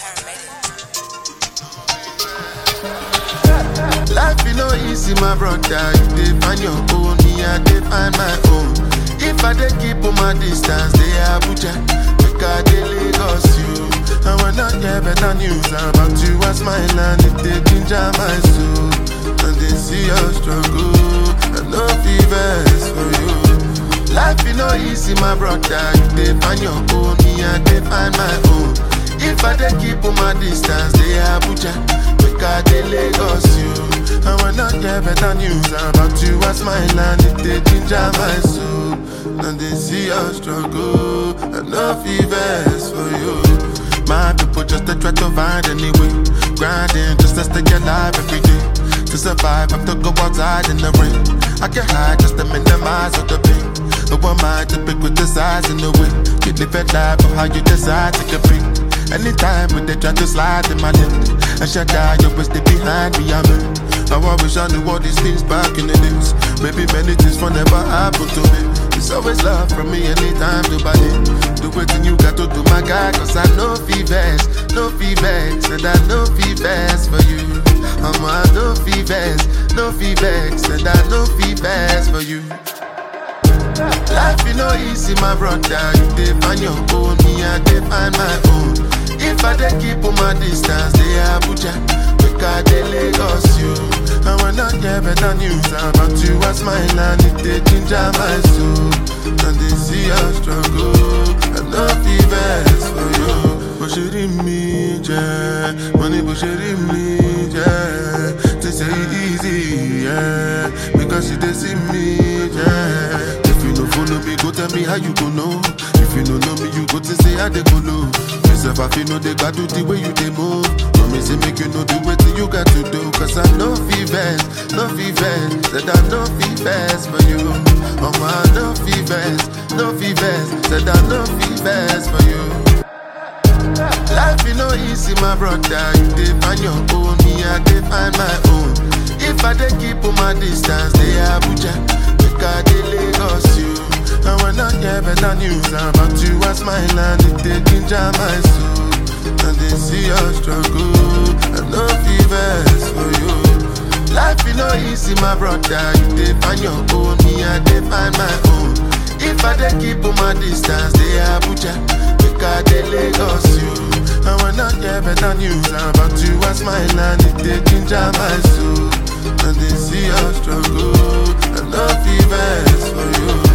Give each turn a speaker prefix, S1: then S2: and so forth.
S1: Life you know easy, my brother. You dey find your own, me I dey find my own. If I dey keep on my distance, they Abuja, make I dey Lagos you. I will not hear better news about you as my land. It dey ginger my soul, and they see your struggle. I know fevers for you. Life you know easy, my brother. You dey find your own, me I dey find my own. If I dey keep on my distance, they Abuja, make I dey Lagos you. I will not hear better news about you as my land. It dey ginger my soul, and they see your struggle. I know fevers for you. My people just to try to find any way, grinding just to stay alive every day. To survive, I have to go outside in the rain. I can hide just to minimize all the pain. No one mind to pick with the size and the way. You live a life of how you decide to compete. Anytime when they try to slide in my lip, I shut down, you always stay behind me, I'm in. Now I wish I knew all these things back in the days. Maybe many things will never happen to me. It's always love from me anytime to buy it. Do what you got to do, my guy, cause I know fevers, no fevers, and I know fevers for you. I'm a no fevers, no fevers, and I know fevers for you. Life you know easy, my brother. You dey find your own, me I dey find my own. If I dey keep on my distance, they Abuja, make I dey Lagos you. I will not hear better news about you as my land. It dey ginger my soul, and they see your struggle. I know fevers for you. Bó ṣe rí mi jẹ́, mo ní bó ṣe rí mi jẹ́. They say it easy, yeah, because you dey see me, yeah. If you no follow me, go tell me how you go know. If you no know me, you go to say how they go know. Myself, I feel no they got do the way you they move. No me say make you know the way you got to do. Cause I know fevers, no fevers, said I know fevers for you. Oh my, no fevers, no fevers, said I know fevers for you. Life you know easy, my brother. You dey find your own, me I dey find my own. If I dey keep on my distance, they Abuja, make I dey Lagos you. I will not hear better news about you as my land. It dey ginger my soul, and they see your struggle. I know fevers for you. Life you know easy, my brother. You dey find your own, me I dey find my own. If I dey keep on my distance, they Abuja, make I dey Lagos you. I will not hear better news about you as my land. It dey ginger my soul, and they see your struggle. I know fevers for you.